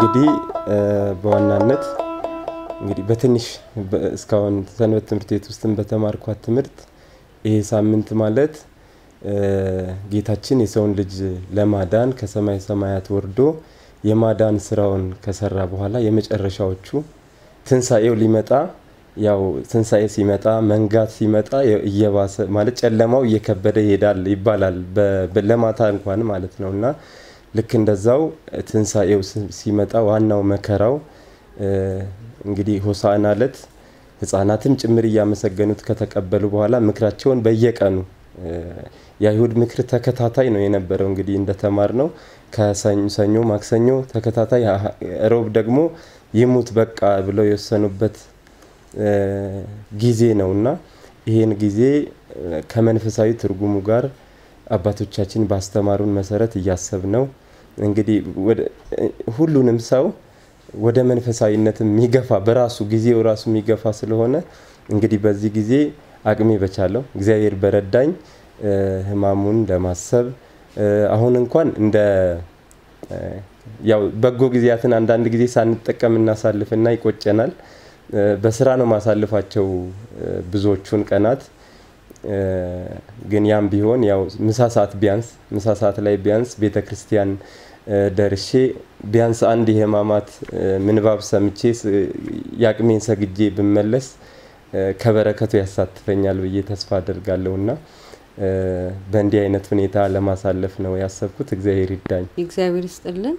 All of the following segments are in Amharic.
እንግዲህ በዋናነት እንግዲህ በትንሽ እስካሁን ሰንበት ትምህርት ቤት ውስጥም በተማርኳት ትምህርት ይሄ ሳምንት ማለት ጌታችን የሰውን ልጅ ለማዳን ከሰማይ ሰማያት ወርዶ የማዳን ስራውን ከሰራ በኋላ የመጨረሻዎቹ ትንሣኤው ሊመጣ ያው ትንሣኤ ሲመጣ መንጋት ሲመጣ እየባሰ ማለት ጨለማው እየከበደ ይሄዳል ይባላል ለማታ እንኳን ማለት ነው እና ልክ እንደዛው ትንሣኤው ሲመጣ ዋናው መከራው እንግዲህ ሆሳዕና ዕለት ህጻናትም ጭምር እያመሰገኑት ከተቀበሉ በኋላ ምክራቸውን በየቀኑ የአይሁድ ምክር ተከታታይ ነው የነበረው። እንግዲህ እንደተማር ነው ከሰኞ ማክሰኞ ተከታታይ፣ ሮብ ደግሞ ይሙት በቃ ብለው የወሰኑበት ጊዜ ነው እና ይህን ጊዜ ከመንፈሳዊ ትርጉሙ ጋር አባቶቻችን ባስተማሩን መሰረት እያሰብ ነው እንግዲህ ሁሉንም ሰው ወደ መንፈሳዊነት የሚገፋ በራሱ ጊዜው ራሱ የሚገፋ ስለሆነ እንግዲህ በዚህ ጊዜ አቅሜ በቻለው እግዚአብሔር በረዳኝ ህማሙን ለማሰብ አሁን እንኳን እንደ ያው በጎ ጊዜያትን አንዳንድ ጊዜ ሳንጠቀም እናሳልፍና ይቆጨናል። በስራ ነው ማሳልፋቸው ብዙዎቹን ቀናት። ግን ያም ቢሆን ያው ምሳ ሰዓት ቢያንስ ምሳ ሰዓት ላይ ቢያንስ ቤተ ክርስቲያን ደርሼ ቢያንስ አንድ የህማማት ምንባብ ሰምቼ የአቅሜን ሰግጄ ብመለስ ከበረከቱ ያሳትፈኛል ብዬ ተስፋ አደርጋለሁ እና በእንዲህ አይነት ሁኔታ ለማሳለፍ ነው ያሰብኩት። እግዚአብሔር ይዳኝ። እግዚአብሔር ይስጥልን።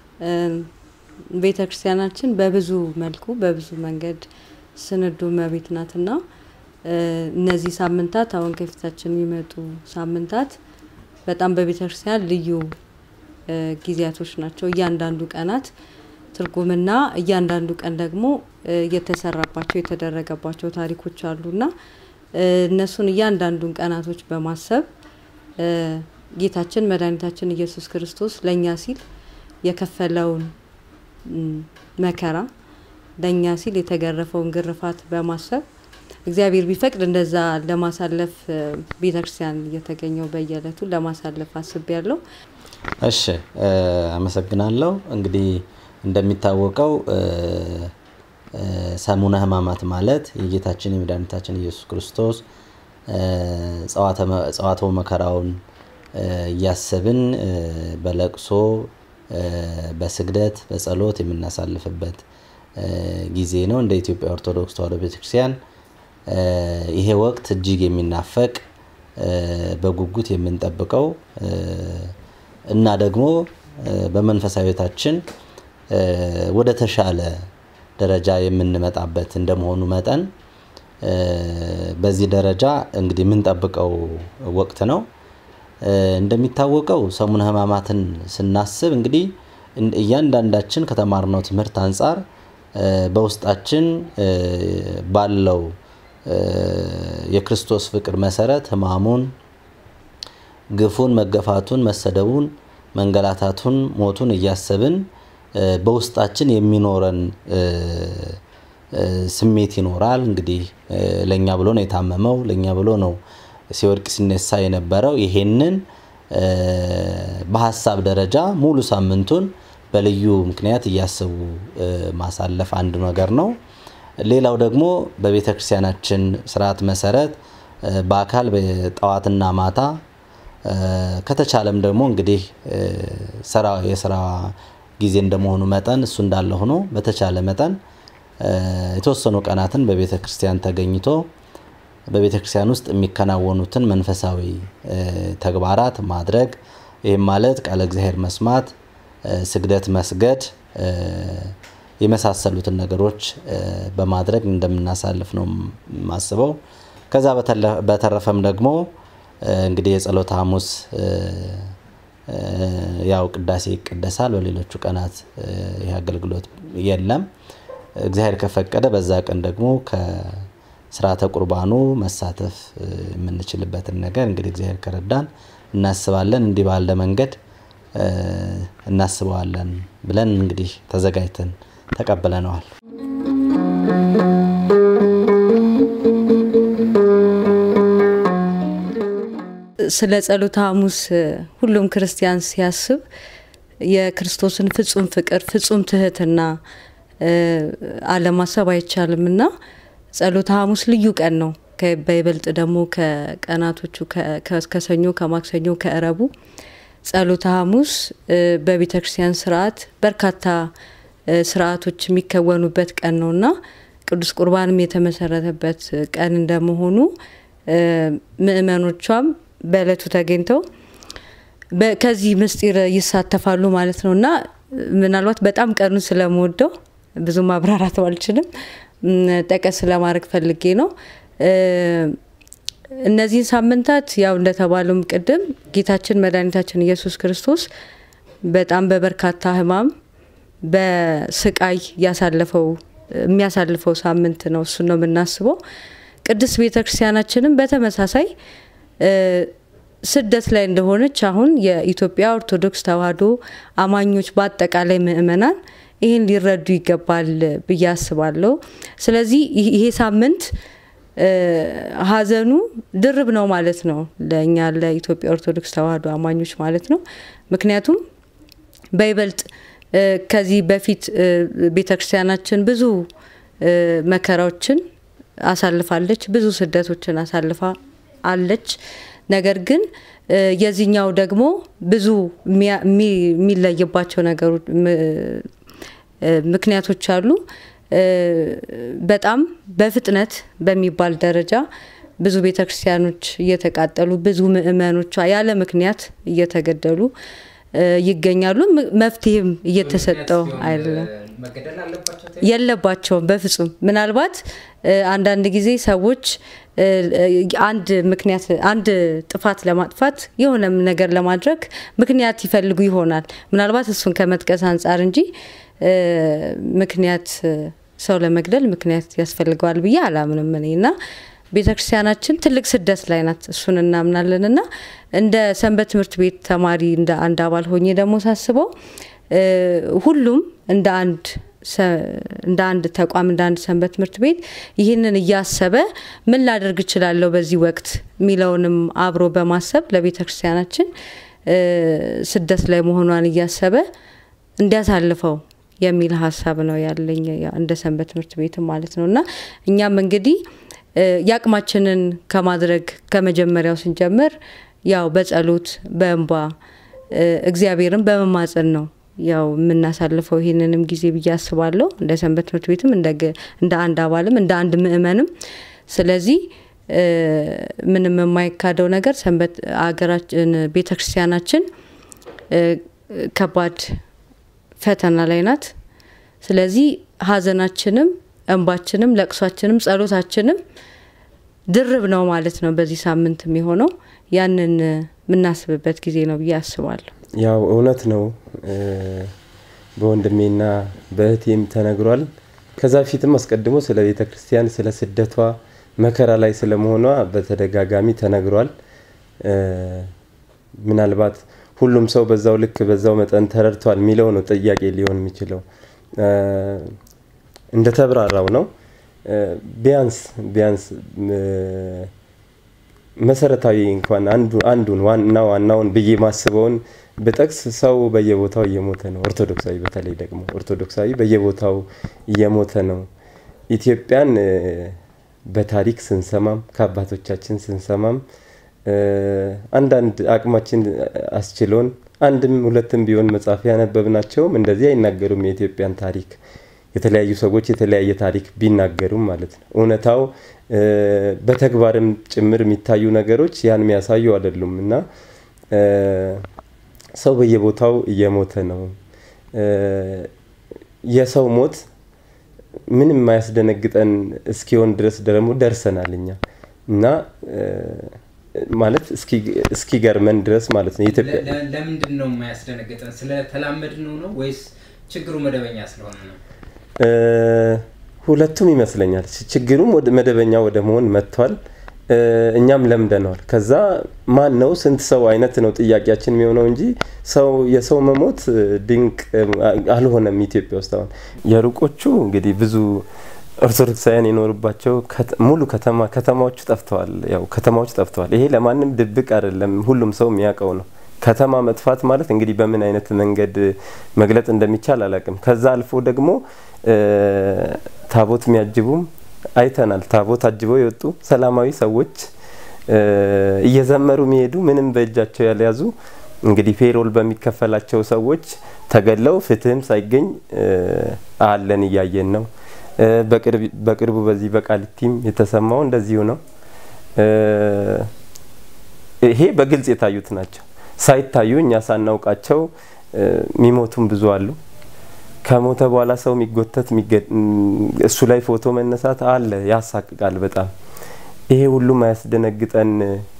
ቤተ ክርስቲያናችን በብዙ መልኩ በብዙ መንገድ ስንዱ መቤት ናትና እነዚህ ሳምንታት አሁን ከፊታችን የሚመጡ ሳምንታት በጣም በቤተ ክርስቲያን ልዩ ጊዜያቶች ናቸው። እያንዳንዱ ቀናት ትርጉምና እያንዳንዱ ቀን ደግሞ እየተሰራባቸው የተደረገባቸው ታሪኮች አሉና እነሱን እያንዳንዱን ቀናቶች በማሰብ ጌታችን መድኃኒታችን ኢየሱስ ክርስቶስ ለእኛ ሲል የከፈለውን መከራ ለእኛ ሲል የተገረፈውን ግርፋት በማሰብ እግዚአብሔር ቢፈቅድ እንደዛ ለማሳለፍ ቤተክርስቲያን እየተገኘው በየዕለቱ ለማሳለፍ አስቤ ያለው። እሺ አመሰግናለሁ። እንግዲህ እንደሚታወቀው ሰሙነ ሕማማት ማለት የጌታችን የመድኃኒታችን ኢየሱስ ክርስቶስ ጸዋትወ መከራውን እያሰብን በለቅሶ በስግደት በጸሎት የምናሳልፍበት ጊዜ ነው። እንደ ኢትዮጵያ ኦርቶዶክስ ተዋሕዶ ቤተክርስቲያን ይሄ ወቅት እጅግ የሚናፈቅ በጉጉት የምንጠብቀው እና ደግሞ በመንፈሳዊ ሕይወታችን ወደ ተሻለ ደረጃ የምንመጣበት እንደመሆኑ መጠን በዚህ ደረጃ እንግዲህ የምንጠብቀው ወቅት ነው። እንደሚታወቀው ሰሙነ ሕማማትን ስናስብ እንግዲህ እያንዳንዳችን ከተማርነው ትምህርት አንጻር በውስጣችን ባለው የክርስቶስ ፍቅር መሰረት ሕማሙን፣ ግፉን፣ መገፋቱን፣ መሰደቡን፣ መንገላታቱን፣ ሞቱን እያሰብን በውስጣችን የሚኖረን ስሜት ይኖራል። እንግዲህ ለእኛ ብሎ ነው የታመመው፣ ለእኛ ብሎ ነው ሲወድቅ ሲነሳ የነበረው። ይሄንን በሀሳብ ደረጃ ሙሉ ሳምንቱን በልዩ ምክንያት እያሰቡ ማሳለፍ አንዱ ነገር ነው። ሌላው ደግሞ በቤተ ክርስቲያናችን ስርዓት መሰረት በአካል ጠዋትና ማታ ከተቻለም ደግሞ እንግዲህ ስራ የስራ ጊዜ እንደመሆኑ መጠን እሱ እንዳለ ሆኖ በተቻለ መጠን የተወሰኑ ቀናትን በቤተ ክርስቲያን ተገኝቶ በቤተ ክርስቲያን ውስጥ የሚከናወኑትን መንፈሳዊ ተግባራት ማድረግ ይህም ማለት ቃለ እግዚአብሔር መስማት፣ ስግደት መስገድ የመሳሰሉትን ነገሮች በማድረግ እንደምናሳልፍ ነው የማስበው። ከዛ በተረፈም ደግሞ እንግዲህ የጸሎተ ሐሙስ ያው ቅዳሴ ይቀደሳል። በሌሎቹ ቀናት ይህ አገልግሎት የለም። እግዚአብሔር ከፈቀደ በዛ ቀን ደግሞ ከስርዓተ ቁርባኑ መሳተፍ የምንችልበትን ነገር እንግዲህ እግዚአብሔር ከረዳን እናስባለን። እንዲህ ባለ መንገድ እናስበዋለን ብለን እንግዲህ ተዘጋጅተን ተቀብለነዋል። ስለ ጸሎተ ሐሙስ ሁሉም ክርስቲያን ሲያስብ የክርስቶስን ፍጹም ፍቅር ፍጹም ትህትና አለማሰብ አይቻልም እና ጸሎተ ሐሙስ ልዩ ቀን ነው። በይበልጥ ደግሞ ከቀናቶቹ ከሰኞ፣ ከማክሰኞ፣ ከእረቡ ጸሎተ ሐሙስ በቤተ ክርስቲያን ስርዓት በርካታ ስርዓቶች የሚከወኑበት ቀን ነውና ቅዱስ ቁርባንም የተመሰረተበት ቀን እንደመሆኑ ምእመኖቿም በእለቱ ተገኝተው ከዚህ ምስጢር ይሳተፋሉ ማለት ነው እና ምናልባት በጣም ቀኑን ስለምወደው ብዙ ማብራራት አልችልም። ጠቀስ ለማድረግ ፈልጌ ነው። እነዚህን ሳምንታት ያው እንደተባለውም ቅድም ጌታችን መድኃኒታችን ኢየሱስ ክርስቶስ በጣም በበርካታ ሕማም በስቃይ ያሳለፈው የሚያሳልፈው ሳምንት ነው። እሱን ነው የምናስበው። ቅድስት ቤተ ክርስቲያናችንም በተመሳሳይ ስደት ላይ እንደሆነች አሁን የኢትዮጵያ ኦርቶዶክስ ተዋሕዶ አማኞች በአጠቃላይ ምእመናን ይህን ሊረዱ ይገባል ብዬ አስባለሁ። ስለዚህ ይሄ ሳምንት ሀዘኑ ድርብ ነው ማለት ነው ለእኛ ለኢትዮጵያ ኦርቶዶክስ ተዋሕዶ አማኞች ማለት ነው። ምክንያቱም በይበልጥ ከዚህ በፊት ቤተ ክርስቲያናችን ብዙ መከራዎችን አሳልፋለች፣ ብዙ ስደቶችን አሳልፋ አለች። ነገር ግን የዚህኛው ደግሞ ብዙ የሚለይባቸው ነገሮች ምክንያቶች አሉ። በጣም በፍጥነት በሚባል ደረጃ ብዙ ቤተ ክርስቲያኖች እየተቃጠሉ ብዙ ምእመኖቿ ያለ ምክንያት እየተገደሉ ይገኛሉ። መፍትሄም እየተሰጠው አይደለም፣ የለባቸውም በፍጹም። ምናልባት አንዳንድ ጊዜ ሰዎች አንድ ምክንያት አንድ ጥፋት ለማጥፋት የሆነ ነገር ለማድረግ ምክንያት ይፈልጉ ይሆናል። ምናልባት እሱን ከመጥቀስ አንጻር እንጂ ምክንያት ሰው ለመግደል ምክንያት ያስፈልገዋል ብዬ አላምንም እኔ እና ቤተ ክርስቲያናችን ትልቅ ስደት ላይ ናት። እሱን እናምናለን እና እንደ ሰንበት ትምህርት ቤት ተማሪ እንደ አንድ አባል ሆኜ ደግሞ ሳስበው ሁሉም እንደ አንድ እንደ አንድ ተቋም እንደ አንድ ሰንበት ትምህርት ቤት ይህንን እያሰበ ምን ላደርግ እችላለሁ በዚህ ወቅት የሚለውንም አብሮ በማሰብ ለቤተ ክርስቲያናችን ስደት ላይ መሆኗን እያሰበ እንዲያሳልፈው የሚል ሀሳብ ነው ያለኝ እንደ ሰንበት ትምህርት ቤትም ማለት ነው እና እኛም እንግዲህ የአቅማችንን ከማድረግ ከመጀመሪያው ስንጀምር ያው በጸሎት በእንባ እግዚአብሔርን በመማፀን ነው ያው የምናሳልፈው ይህንንም ጊዜ ብዬ አስባለሁ። እንደ ሰንበት ትምህርት ቤትም እንደ አንድ አባልም እንደ አንድ ምእመንም። ስለዚህ ምንም የማይካደው ነገር ሰንበት አገራችን ቤተ ክርስቲያናችን ከባድ ፈተና ላይ ናት። ስለዚህ ሀዘናችንም እንባችንም ለቅሷችንም ጸሎታችንም ድርብ ነው ማለት ነው። በዚህ ሳምንት የሚሆነው ያንን የምናስብበት ጊዜ ነው ብዬ አስባለሁ። ያው እውነት ነው። በወንድሜና በእህቴም ተነግሯል። ከዛ በፊትም አስቀድሞ ስለ ቤተ ክርስቲያን ስለ ስደቷ መከራ ላይ ስለመሆኗ በተደጋጋሚ ተነግሯል። ምናልባት ሁሉም ሰው በዛው ልክ በዛው መጠን ተረድቷል የሚለው ነው ጥያቄ ሊሆን የሚችለው። እንደተብራራው ነው። ቢያንስ ቢያንስ መሰረታዊ እንኳን አንዱን ዋና ዋናውን ብዬ ማስበውን ብጠቅስ ሰው በየቦታው እየሞተ ነው። ኦርቶዶክሳዊ በተለይ ደግሞ ኦርቶዶክሳዊ በየቦታው እየሞተ ነው። ኢትዮጵያን በታሪክ ስንሰማም ከአባቶቻችን ስንሰማም አንዳንድ አቅማችን አስችሎን አንድም ሁለትም ቢሆን መጽሐፍ ያነበብናቸውም እንደዚህ አይናገሩም። የኢትዮጵያን ታሪክ የተለያዩ ሰዎች የተለያየ ታሪክ ቢናገሩም ማለት ነው። እውነታው በተግባርም ጭምር የሚታዩ ነገሮች ያን የሚያሳዩ አይደሉም እና ሰው በየቦታው እየሞተ ነው። የሰው ሞት ምንም የማያስደነግጠን እስኪሆን ድረስ ደግሞ ደርሰናል እኛ እና ማለት እስኪገርመን ድረስ ማለት ነው። ኢትዮጵያ ለምንድን ነው የማያስደነግጠን? ስለተላመድ ነው ነው ወይስ ችግሩ መደበኛ ስለሆነ ነው? ሁለቱም ይመስለኛል። ችግሩም መደበኛ ወደ መሆን መጥቷል። እኛም ለምደነዋል። ከዛ ማን ነው ስንት ሰው አይነት ነው ጥያቄያችን የሚሆነው እንጂ ሰው የሰው መሞት ድንቅ አልሆነም። ኢትዮጵያ ውስጥ አሁን የሩቆቹ እንግዲህ ብዙ ኦርቶዶክሳውያን የኖሩባቸው ሙሉ ከተማ ከተማዎቹ ጠፍተዋል። ያው ከተማዎች ጠፍተዋል። ይሄ ለማንም ድብቅ አይደለም፣ ሁሉም ሰው የሚያውቀው ነው። ከተማ መጥፋት ማለት እንግዲህ በምን አይነት መንገድ መግለጥ እንደሚቻል አላቅም። ከዛ አልፎ ደግሞ ታቦት የሚያጅቡም አይተናል። ታቦት አጅበው የወጡ ሰላማዊ ሰዎች እየዘመሩ የሚሄዱ ምንም በእጃቸው ያልያዙ እንግዲህ ፔሮል በሚከፈላቸው ሰዎች ተገለው ፍትህም ሳይገኝ አለን እያየን ነው። በቅርቡ በዚህ በቃሊቲም የተሰማው እንደዚሁ ነው። ይሄ በግልጽ የታዩት ናቸው። ሳይታዩ እኛ ሳናውቃቸው የሚሞቱም ብዙ አሉ። ከሞተ በኋላ ሰው የሚጎተት እሱ ላይ ፎቶ መነሳት አለ። ያሳቅቃል በጣም። ይሄ ሁሉም አያስደነግጠን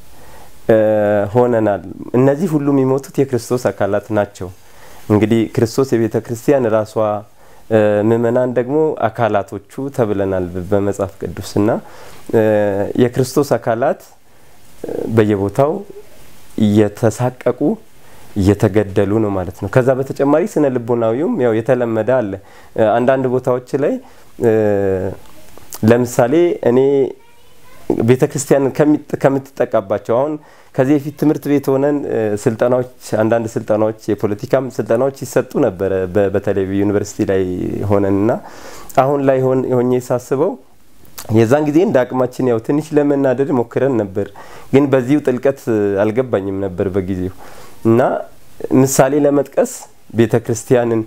ሆነናል። እነዚህ ሁሉ የሚሞቱት የክርስቶስ አካላት ናቸው። እንግዲህ ክርስቶስ የቤተ ክርስቲያን ራሷ ምእመናን ደግሞ አካላቶቹ ተብለናል በመጽሐፍ ቅዱስና የክርስቶስ አካላት በየቦታው እየተሳቀቁ እየተገደሉ ነው ማለት ነው። ከዛ በተጨማሪ ስነ ልቦናዊውም ያው የተለመደ አለ። አንዳንድ ቦታዎች ላይ ለምሳሌ እኔ ቤተ ክርስቲያን ከምትጠቃባቸው አሁን ከዚህ በፊት ትምህርት ቤት ሆነን ስልጠናዎች አንዳንድ ስልጠናዎች የፖለቲካም ስልጠናዎች ይሰጡ ነበረ በተለይ ዩኒቨርሲቲ ላይ ሆነን እና አሁን ላይ ሆኜ ሳስበው የዛን ጊዜ እንደ አቅማችን ያው ትንሽ ለመናደድ ሞክረን ነበር፣ ግን በዚሁ ጥልቀት አልገባኝም ነበር በጊዜው እና ምሳሌ ለመጥቀስ ቤተ ክርስቲያንን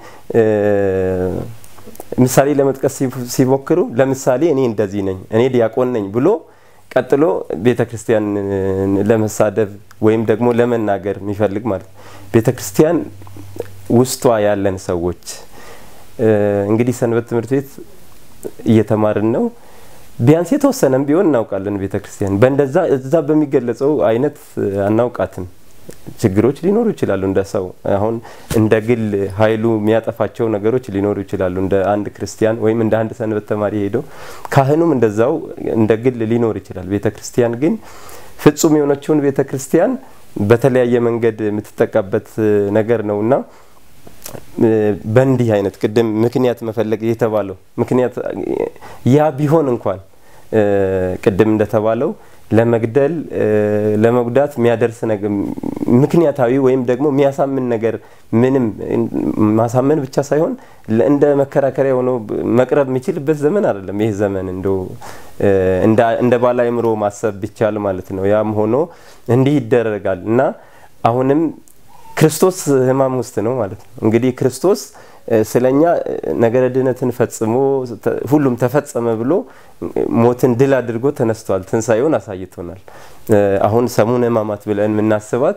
ምሳሌ ለመጥቀስ ሲሞክሩ ለምሳሌ እኔ እንደዚህ ነኝ፣ እኔ ዲያቆን ነኝ ብሎ ቀጥሎ ቤተ ክርስቲያን ለመሳደብ ወይም ደግሞ ለመናገር የሚፈልግ ማለት ነው። ቤተ ክርስቲያን ውስጧ ያለን ሰዎች እንግዲህ ሰንበት ትምህርት ቤት እየተማርን ነው። ቢያንስ የተወሰነም ቢሆን እናውቃለን ቤተ ክርስቲያን። በእንደዛ እዛ በሚገለጸው አይነት አናውቃትም። ችግሮች ሊኖሩ ይችላሉ። እንደ ሰው አሁን እንደ ግል ኃይሉ የሚያጠፋቸው ነገሮች ሊኖሩ ይችላሉ። እንደ አንድ ክርስቲያን ወይም እንደ አንድ ሰንበት ተማሪ ሄደው ካህኑም እንደዛው እንደ ግል ሊኖር ይችላል። ቤተ ክርስቲያን ግን ፍጹም የሆነችውን ቤተ ክርስቲያን በተለያየ መንገድ የምትጠቃበት ነገር ነው እና በእንዲህ አይነት ቅድም ምክንያት መፈለግ የተባለው ምክንያት ያ ቢሆን እንኳን ቅድም እንደተባለው ለመግደል ለመጉዳት የሚያደርስ ነገር ምክንያታዊ ወይም ደግሞ የሚያሳምን ነገር ምንም ማሳመን ብቻ ሳይሆን እንደ መከራከሪያ ሆኖ መቅረብ የሚችልበት ዘመን አይደለም ይህ ዘመን። እንደው እንደ ባለ አእምሮ ማሰብ ቢቻል ማለት ነው። ያም ሆኖ እንዲህ ይደረጋል እና አሁንም ክርስቶስ ሕማም ውስጥ ነው ማለት ነው። እንግዲህ ክርስቶስ ስለኛ ነገረ ድህነትን ፈጽሞ ሁሉም ተፈጸመ ብሎ ሞትን ድል አድርጎ ተነስቷል። ትንሣኤውን አሳይቶናል። አሁን ሰሙነ ሕማማት ብለን የምናስባት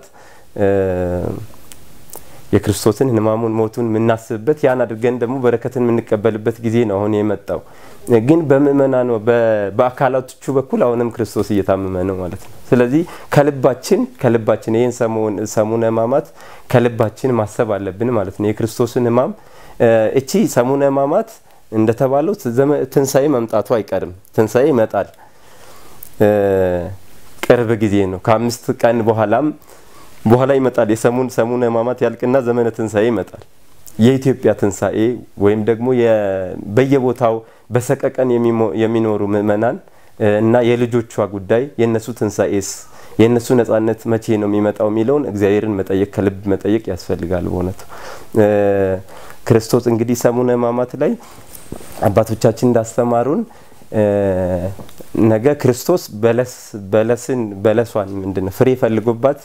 የክርስቶስን ሕማሙን ሞቱን የምናስብበት ያን አድርገን ደግሞ በረከትን የምንቀበልበት ጊዜ ነው አሁን የመጣው። ግን በምእመናን በአካላቶቹ በኩል አሁንም ክርስቶስ እየታመመ ነው ማለት ነው። ስለዚህ ከልባችን ከልባችን ይህን ሰሙነ ሕማማት ከልባችን ማሰብ አለብን ማለት ነው። የክርስቶስን ሕማም እቺ ሰሙነ ሕማማት እንደተባለው ትንሣኤ መምጣቱ አይቀርም። ትንሣኤ ይመጣል። ቅርብ ጊዜ ነው። ከአምስት ቀን በኋላም በኋላ ይመጣል። የሰሙን ሰሙነ ሕማማት ያልቅና ዘመነ ትንሣኤ ይመጣል። የኢትዮጵያ ትንሣኤ ወይም ደግሞ በየቦታው በሰቀቀን የሚኖሩ ምእመናን እና የልጆቿ ጉዳይ የእነሱ ትንሣኤስ የእነሱ ነጻነት መቼ ነው የሚመጣው የሚለውን እግዚአብሔርን መጠየቅ ከልብ መጠየቅ ያስፈልጋል። በእውነቱ ክርስቶስ እንግዲህ ሰሙነ ሕማማት ላይ አባቶቻችን እንዳስተማሩን ነገ ክርስቶስ በለስን በለሷን ምንድን ነው ፍሬ ፈልጎባት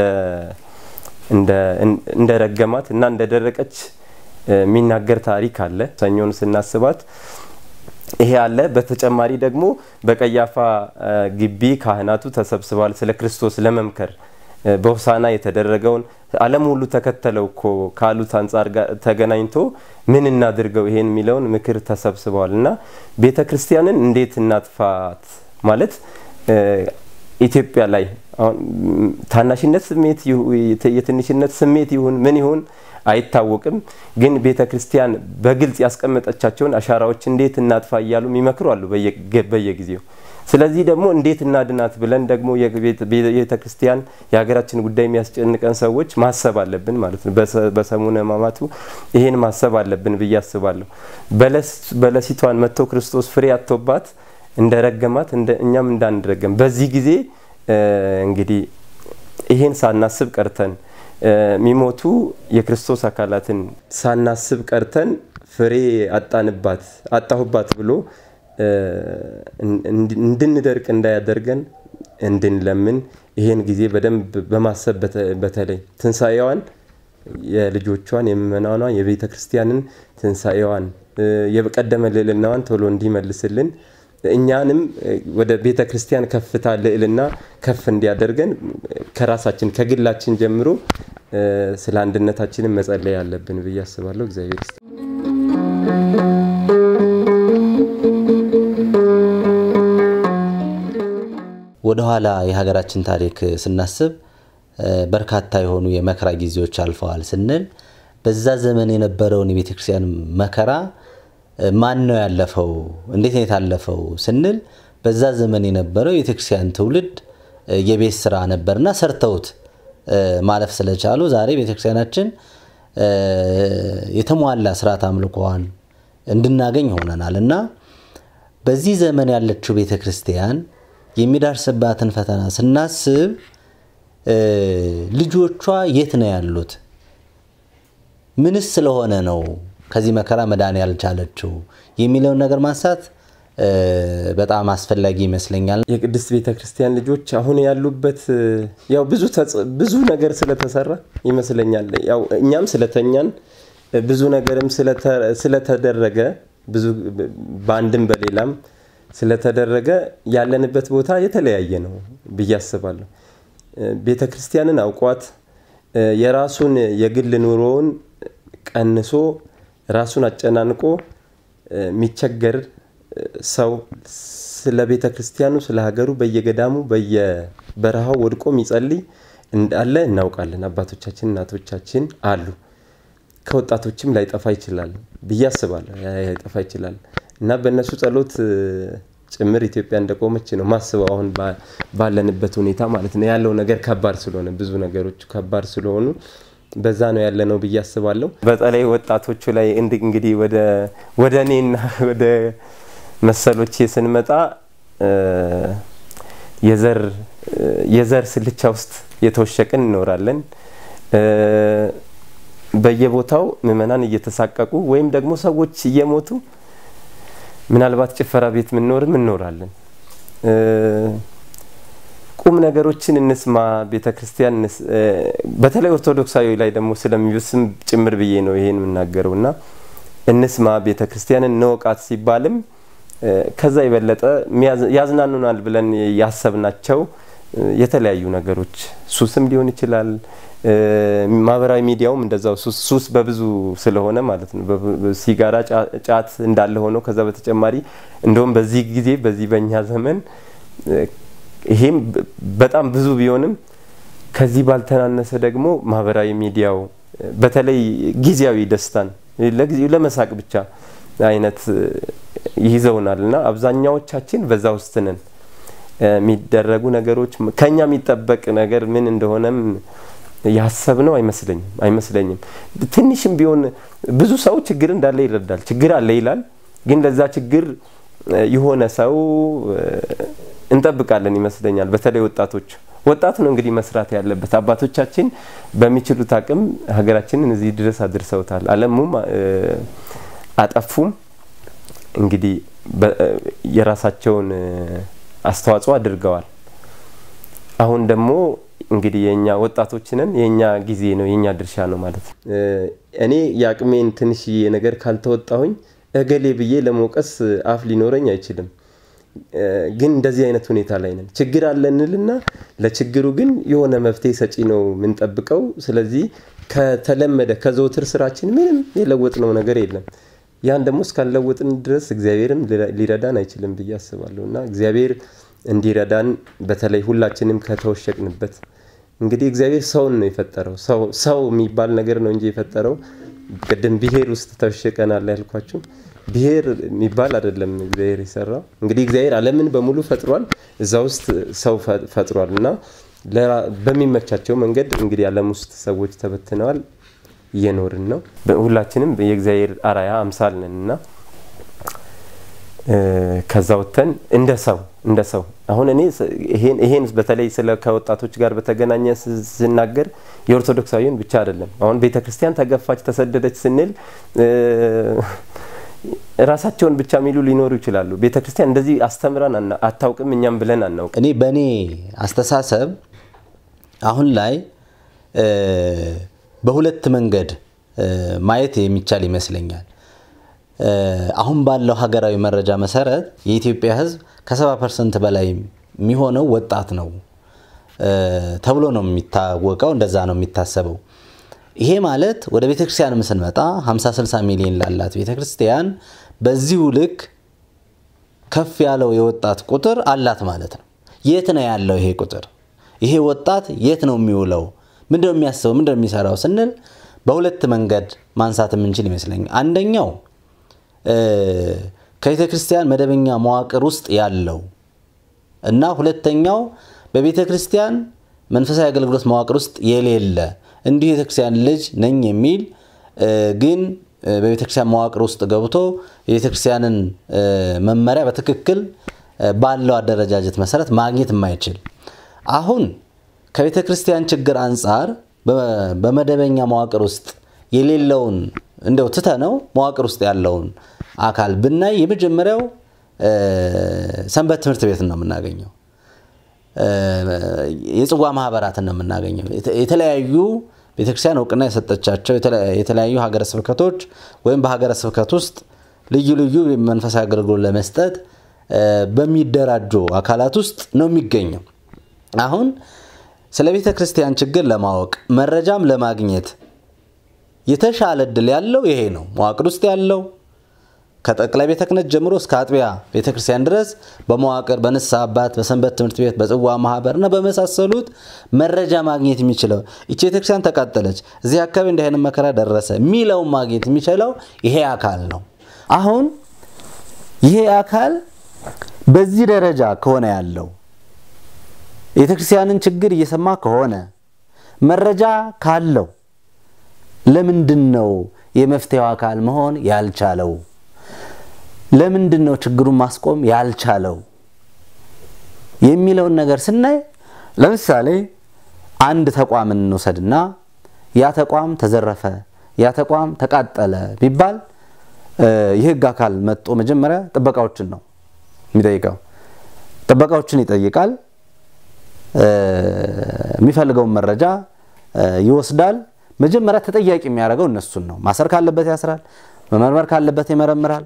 እንደ ረገማት እና እንደ ደረቀች የሚናገር ታሪክ አለ። ሰኞን ስናስባት ይሄ አለ። በተጨማሪ ደግሞ በቀያፋ ግቢ ካህናቱ ተሰብስበዋል ስለ ክርስቶስ ለመምከር በሆሳና የተደረገውን ዓለም ሁሉ ተከተለው እኮ ካሉት አንጻር ጋር ተገናኝቶ ምን እናድርገው ይሄን የሚለውን ምክር ተሰብስበዋል እና ቤተ ክርስቲያንን እንዴት እናጥፋት ማለት ኢትዮጵያ ላይ አሁን ታናሽነት ስሜት የትንሽነት ስሜት ይሁን ምን ይሁን አይታወቅም። ግን ቤተ ክርስቲያን በግልጽ ያስቀመጠቻቸውን አሻራዎች እንዴት እናጥፋ እያሉ የሚመክሩ አሉ በየጊዜው። ስለዚህ ደግሞ እንዴት እናድናት ብለን ደግሞ የቤተ ክርስቲያን የሀገራችን ጉዳይ የሚያስጨንቀን ሰዎች ማሰብ አለብን ማለት ነው። በሰሙነ ሕማማቱ ይሄን ማሰብ አለብን ብዬ አስባለሁ። በለሲቷን መጥቶ ክርስቶስ ፍሬ አጥቶባት እንደ ረገማት እኛም እንዳንረገም በዚህ ጊዜ እንግዲህ ይሄን ሳናስብ ቀርተን የሚሞቱ የክርስቶስ አካላትን ሳናስብ ቀርተን ፍሬ አጣንባት አጣሁባት ብሎ እንድንደርቅ እንዳያደርገን እንድንለምን ይሄን ጊዜ በደንብ በማሰብ በተለይ ትንሣኤዋን የልጆቿን የምእመናኗን የቤተ ክርስቲያንን ትንሣኤዋን የቀደመ ልዕልናዋን ቶሎ እንዲመልስልን እኛንም ወደ ቤተ ክርስቲያን ከፍታ ልዕልና ከፍ እንዲያደርገን ከራሳችን ከግላችን ጀምሮ ስለ አንድነታችንን መጸለይ አለብን ብዬ አስባለሁ። እግዚአብሔር ይስጥ። ወደኋላ የሀገራችን ታሪክ ስናስብ በርካታ የሆኑ የመከራ ጊዜዎች አልፈዋል ስንል በዛ ዘመን የነበረውን የቤተ ክርስቲያን መከራ ማን ነው ያለፈው? እንዴት ነው የታለፈው ስንል በዛ ዘመን የነበረው የቤተ ክርስቲያን ትውልድ የቤት ስራ ነበርና ሰርተውት ማለፍ ስለቻሉ ዛሬ ቤተ ክርስቲያናችን የተሟላ ስርዓት አምልኮዋን እንድናገኝ ሆነናል እና በዚህ ዘመን ያለችው ቤተ ክርስቲያን የሚደርስባትን ፈተና ስናስብ ልጆቿ የት ነው ያሉት? ምንስ ስለሆነ ነው ከዚህ መከራ መዳን ያልቻለችው የሚለውን ነገር ማንሳት በጣም አስፈላጊ ይመስለኛል። የቅድስት ቤተ ክርስቲያን ልጆች አሁን ያሉበት ያው ብዙ ብዙ ነገር ስለተሰራ ይመስለኛል። ያው እኛም ስለተኛን ብዙ ነገርም ስለተደረገ ብዙ በአንድም በሌላም ስለተደረገ ያለንበት ቦታ የተለያየ ነው ብዬ አስባለሁ። ቤተ ክርስቲያንን አውቋት የራሱን የግል ኑሮውን ቀንሶ ራሱን አጨናንቆ የሚቸገር ሰው ስለ ቤተ ክርስቲያኑ ስለ ሀገሩ በየገዳሙ በየበረሃው ወድቆ የሚጸልይ እንዳለ እናውቃለን። አባቶቻችን እናቶቻችን አሉ። ከወጣቶችም ላይጠፋ ይችላል ብዬ አስባለሁ። ላይጠፋ ይችላል እና በእነሱ ጸሎት ጭምር ኢትዮጵያ እንደቆመች ነው ማስበው። አሁን ባለንበት ሁኔታ ማለት ነው ያለው ነገር ከባድ ስለሆነ ብዙ ነገሮች ከባድ ስለሆኑ በዛ ነው ያለ ነው ብዬ አስባለሁ። በተለይ ወጣቶቹ ላይ እንግዲህ ወደ እኔና ወደ መሰሎቼ ስንመጣ የዘር ስልቻ ውስጥ የተወሸቅን እንኖራለን። በየቦታው ምዕመናን እየተሳቀቁ ወይም ደግሞ ሰዎች እየሞቱ ምናልባት ጭፈራ ቤት ምንኖርም እንኖራለን። ቁም ነገሮችን እንስማ ቤተ ክርስቲያን በተለይ ኦርቶዶክሳዊ ላይ ደግሞ ስለሚብስም ጭምር ብዬ ነው ይሄን የምናገረው እና እንስማ ቤተ ክርስቲያንን እንወቃት ሲባልም ከዛ የበለጠ ያዝናኑናል ብለን ያሰብናቸው የተለያዩ ነገሮች ሱስም ሊሆን ይችላል። ማህበራዊ ሚዲያውም እንደዛው ሱስ በብዙ ስለሆነ ማለት ነው። ሲጋራ፣ ጫት እንዳለ ሆኖ ከዛ በተጨማሪ እንደውም በዚህ ጊዜ በዚህ በእኛ ዘመን ይሄም በጣም ብዙ ቢሆንም ከዚህ ባልተናነሰ ደግሞ ማህበራዊ ሚዲያው በተለይ ጊዜያዊ ደስታን ለጊዜው ለመሳቅ ብቻ አይነት ይይዘውናል እና አብዛኛዎቻችን በዛ ውስጥ ነን። የሚደረጉ ነገሮች ከኛ የሚጠበቅ ነገር ምን እንደሆነም ያሰብነው አይመስለኝም አይመስለኝም። ትንሽም ቢሆን ብዙ ሰው ችግር እንዳለ ይረዳል። ችግር አለ ይላል። ግን ለዛ ችግር የሆነ ሰው እንጠብቃለን ይመስለኛል። በተለይ ወጣቶች ወጣት ነው እንግዲህ መስራት ያለበት። አባቶቻችን በሚችሉት አቅም ሀገራችንን እዚህ ድረስ አድርሰውታል። አለሙም አጠፉም እንግዲህ የራሳቸውን አስተዋጽኦ አድርገዋል። አሁን ደግሞ እንግዲህ የኛ ወጣቶችንን የኛ ጊዜ ነው የኛ ድርሻ ነው ማለት ነው። እኔ የአቅሜን ትንሽዬ ነገር ካልተወጣሁኝ እገሌ ብዬ ለመውቀስ አፍ ሊኖረኝ አይችልም። ግን እንደዚህ አይነት ሁኔታ ላይ ነን። ችግር አለንልና ለችግሩ ግን የሆነ መፍትሄ ሰጪ ነው የምንጠብቀው። ስለዚህ ከተለመደ ከዘውትር ስራችን ምንም የለወጥነው ነገር የለም። ያን ደግሞ እስካልለወጥን ድረስ እግዚአብሔርም ሊረዳን አይችልም ብዬ አስባለሁ እና እግዚአብሔር እንዲረዳን በተለይ ሁላችንም ከተወሸቅንበት እንግዲህ እግዚአብሔር ሰውን ነው የፈጠረው። ሰው የሚባል ነገር ነው እንጂ የፈጠረው ቅድም ብሔር ውስጥ ተወሸቀናል ያልኳችሁ ብሔር የሚባል አይደለም እግዚአብሔር የሰራው። እንግዲህ እግዚአብሔር ዓለምን በሙሉ ፈጥሯል፣ እዛ ውስጥ ሰው ፈጥሯል እና በሚመቻቸው መንገድ እንግዲህ ዓለም ውስጥ ሰዎች ተበትነዋል፣ እየኖርን ነው። ሁላችንም የእግዚአብሔር አራያ አምሳል ነን እና ከዛ ወጥተን እንደ ሰው እንደ ሰው አሁን እኔ ስ- ይሄን ይሄን በተለይ ስለ ከወጣቶች ጋር በተገናኘ ስ- ስናገር የኦርቶዶክሳዊን ብቻ አይደለም። አሁን ቤተ ክርስቲያን ተገፋች፣ ተሰደደች ስንል እ፣ ራሳቸውን ብቻ የሚሉ ሊኖሩ ይችላሉ። ቤተ ክርስቲያን እንደዚህ አስተምራን አና- አታውቅም እኛም ብለን አናውቅም። እኔ በእኔ አስተሳሰብ አሁን ላይ እ፣ በሁለት መንገድ እ፣ ማየት የሚቻል ይመስለኛል። እ፣ አሁን ባለው ሀገራዊ መረጃ መሰረት የኢትዮጵያ ሕዝብ ከ70 ፐርሰንት በላይ የሚሆነው ወጣት ነው እ፣ ተብሎ ነው የሚታወቀው። እንደዛ ነው የሚታሰበው። ይሄ ማለት ወደ ቤተክርስቲያንም ስንመጣ 50 60 ሚሊዮን ላላት ቤተክርስቲያን በዚሁ ልክ ከፍ ያለው የወጣት ቁጥር አላት ማለት ነው። የት ነው ያለው ይሄ ቁጥር? ይሄ ወጣት የት ነው የሚውለው? ምንድነው የሚያስበው? ምንድነው የሚሰራው ስንል በሁለት መንገድ ማንሳት የምንችል ይመስለኛል። አንደኛው እ፣ ከቤተ ክርስቲያን መደበኛ መዋቅር ውስጥ ያለው እና ሁለተኛው በቤተ ክርስቲያን መንፈሳዊ አገልግሎት መዋቅር ውስጥ የሌለ እንዲሁ የቤተ ክርስቲያን ልጅ ነኝ የሚል እ፣ ግን እ፣ በቤተ ክርስቲያን መዋቅር ውስጥ ገብቶ የቤተ ክርስቲያንን እ፣ መመሪያ በትክክል እ፣ ባለው አደረጃጀት መሰረት ማግኘት የማይችል አሁን ከቤተ ክርስቲያን ችግር አንጻር በ- በመደበኛ መዋቅር ውስጥ የሌለውን እንደው ትተ ነው መዋቅር ውስጥ ያለውን አካል ብናይ የመጀመሪያው እ፣ ሰንበት ትምህርት ቤት ነው የምናገኘው። እ፣ የጽዋ ማህበራትን ነው የምናገኘው። የተ- የተለያዩ ቤተክርስቲያን እውቅና የሰጠቻቸው የተለ- የተለያዩ ሀገረ ስብከቶች ወይም በሀገረ ስብከት ውስጥ ልዩ ልዩ መንፈሳዊ አገልግሎት ለመስጠት እ፣ በሚደራጁ አካላት ውስጥ ነው የሚገኘው። አሁን ስለ ቤተ ክርስቲያን ችግር ለማወቅ መረጃም ለማግኘት የተሻለ እድል ያለው ይሄ ነው። መዋቅር ውስጥ ያለው ከጠቅላይ ቤተ ክህነት ጀምሮ እስከ አጥቢያ ቤተ ክርስቲያን ድረስ በመዋቅር በንስሐ አባት፣ በሰንበት ትምህርት ቤት፣ በጽዋ ማህበር እና በመሳሰሉት መረጃ ማግኘት የሚችለው ይቺ ቤተ ክርስቲያን ተቃጠለች፣ እዚህ አካባቢ እንዲህ አይነት መከራ ደረሰ የሚለውን ማግኘት የሚችለው ይሄ አካል ነው። አሁን ይሄ አካል በዚህ ደረጃ ከሆነ ያለው የቤተ ክርስቲያንን ችግር እየሰማ ከሆነ መረጃ ካለው ለምንድን ነው የመፍትሄው አካል መሆን ያልቻለው? ለምንድን ነው ችግሩን ማስቆም ያልቻለው የሚለውን ነገር ስናይ ለምሳሌ አንድ ተቋም እንውሰድና ያ ተቋም ተዘረፈ፣ ያ ተቋም ተቃጠለ ቢባል እ፣ የህግ አካል መጥቶ መጀመሪያ ጥበቃዎችን ነው የሚጠይቀው። ጥበቃዎችን ይጠይቃል። እ፣ የሚፈልገውን መረጃ እ፣ ይወስዳል። መጀመሪያ ተጠያቂ የሚያደርገው እነሱን ነው። ማሰር ካለበት ያስራል፣ መመርመር ካለበት ይመረምራል።